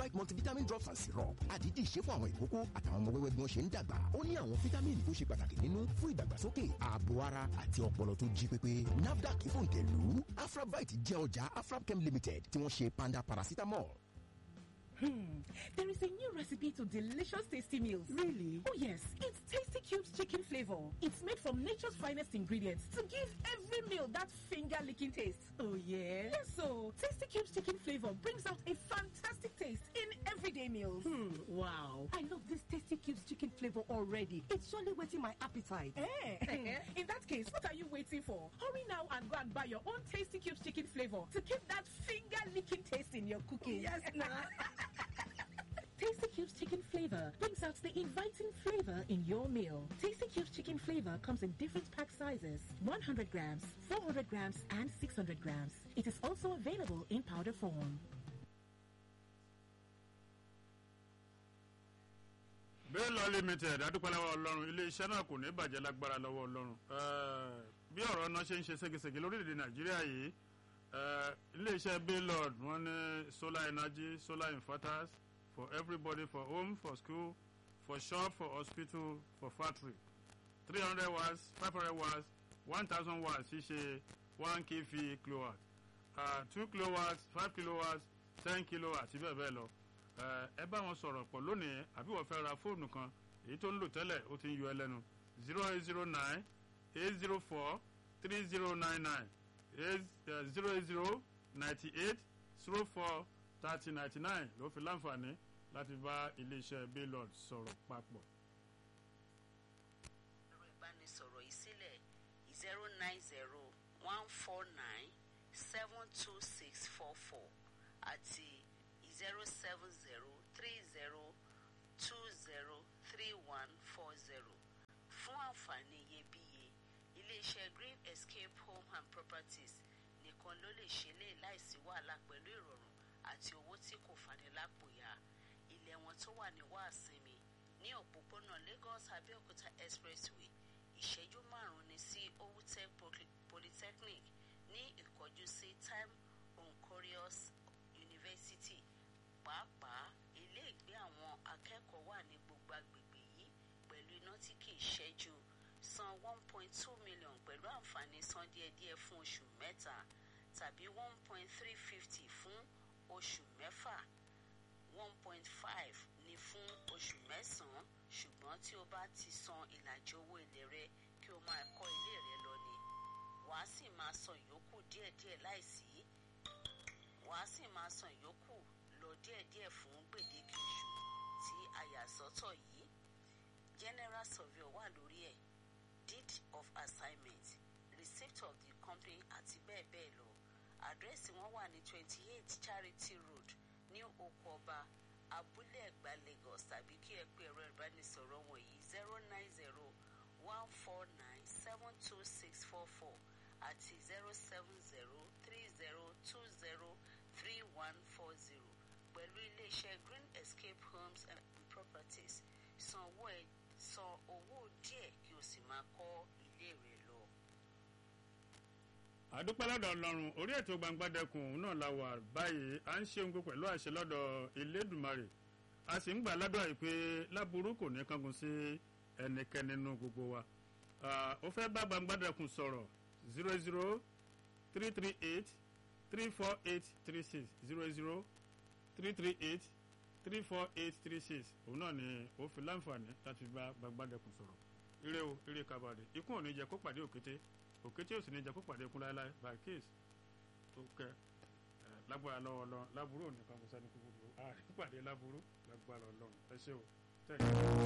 afravite multivitamin drops and syrup àdídì ṣe fún àwọn ìkókó àtàwọn ọmọ wẹ́wẹ́ bí wọ́n ṣe ń dàgbà ó ní àwọn fítámìnì tó ṣe pàtàkì nínú fún ìdàgbàsókè ààbò ara àti ọpọlọ tó jí pépé nafdac fòǹtẹ̀lù afravite jẹ́ ọjà afrabchem limited tí wọ́n ṣe panda paracetamol. Hmm. There is a new recipe to delicious tasty meals. Really? Oh yes, it's Tasty Cubes chicken flavor. It's made from nature's finest ingredients to give every meal that finger-licking taste. Oh yeah? Yes, so Tasty Cubes chicken flavor brings out a fantastic taste in everyday meals. Hmm. Wow. I love this Tasty Cubes chicken flavor already. It's surely whetting my appetite. Eh? in that case, what are you waiting for? Hurry now and go and buy your own Tasty Cubes chicken flavor to keep that finger-licking taste in your cooking. Yes, now. Tasty Cubes chicken flavor brings out the inviting flavor in your meal. Tasty Cubes chicken flavor comes in different pack sizes 100 grams, 400 grams, and 600 grams. It is also available in powder form. Bello limited adúpẹ́lẹ́wọ́ ọlọ́run ilé-iṣẹ́ náà kò ní bàjẹ́ lágbára lọ́wọ́ ọlọ́run Eh, bí ọ̀rọ̀ náà ṣe ń ṣe ségesège lórílẹ̀‐èdè nàìjíríà yìí eh, ilé-iṣẹ́ Bello wọ́n ní solar energy solar inverters for everybody for home for school for shop for hospital for factory three hundred watts five hundred watts one thousand watts ṣíṣe one kv kilowatt uh, two kilowatts five kilowatts ten kilowatts àti bẹ́ẹ̀ bẹ́ẹ̀ lọ ẹ ẹ bá wọn sọ̀rọ̀ pọ̀ lónìí àbí wọ́n fẹ́ ra fóònù kan èyí tó ń lò tẹ́lẹ̀ ó ti ń yọ ẹ lẹ́nu zero eight zero nine eight zero four three zero nine nine eight zero eight zero ninety eight zero four thirty ninety nine ló fi láǹfààní láti bá iléeṣẹ́ baylord sọ̀rọ̀ papọ̀. ẹ̀rọ ìbánisọ̀rọ̀ yìí sílẹ̀ zero nine zero one four nine seven two six four four àti zero seven zero three zero two zero three one four zero fún àǹfààní iyebíye iléeṣẹ́ green escape home and properties nìkan ló lè ṣe lè láìsí wàhálà pẹ̀lú ìrọ̀rùn àti owó tí kò fani lápòyà ilẹ̀ wọn tó wà ní wàásìmì ní òpópónà Lagos Abẹ́òkúta expressway ìṣẹ́jú márùn-ún ní sí Owutech Poly- Polytechnic ní ìkọjú sí Time Oncorious University pàápàá ilé ìgbé àwọn akẹ́kọ̀ọ́ wà ní gbogbo agbègbè yìí pẹ̀lú iná tí kì í ṣẹ́jú san one point two million pẹ̀lú àǹfààní san díẹ̀díẹ̀ fún oṣù mẹ́ta tàbí one point three fifty fún oṣù mẹ́fà one point five ní fún oṣù mẹ́sàn-án ṣùgbọ́n tí o bá ti san ìlàjì owó ilé rẹ kí o máa kọ́ ilé rẹ lọ ni wàá sì máa san ìyókù díẹ̀díẹ̀ láìsí wàá sì máa san ìyókù lọ díẹ̀díẹ̀ fún gbèdéke oṣù tí a yà sọ́tọ̀ yìí general surveyor wà lórí ẹ̀ deed of assignment receipt of the company àti bẹ́ẹ̀ bẹ́ẹ̀ lọ àdírẹ́sì wọn wà ní twenty eight charity road ní oko ọba abúlé ẹ̀gbá lagos tàbí kí ẹ pé ẹ̀rọ ìbánisọ̀rọ̀ wọ̀nyí zero nine zero one four nine seven two six four four àti zero seven zero three zero two zero three one four zero pẹ̀lú iléeṣẹ́ green escape homes and properties san owó ẹ̀ san owó díẹ̀ kí o sì máa kọ́ ilé rẹ lọ. àdúpẹ́ lọ́dọ̀ ọlọ́run orí ètò gbangbadẹkùn òun náà la wà báyìí à ń ṣe ohun gbogbo pẹ̀lú àṣẹ lọ́dọ̀ elédùmarè a sì ń gbà ládùúrà yìí pé láburú kò ní kángun sí ẹnikẹ́ni nínú gbogbo wa Ah, ó fẹ́ bá gbangbadẹkùn sọ̀rọ̀ zero zero three three eight three four eight three six zero zero three three eight three four eight three six òun náà ni ó fi láǹfààní láti bá gbangbadẹkùn sọ̀rọ̀ ire o ire kabade ikú ò ní jẹ kó pàdé òkété òkété ò sì ní jẹ kó pàdé ikú láéláé by case tó kẹ ẹ lágbára lọ́wọ́ lọ láburú ò ní kan kó sẹ́ni kúkúrú àárín pàdé láburú lágbára Ọlọ́run ẹ ṣé o tẹ.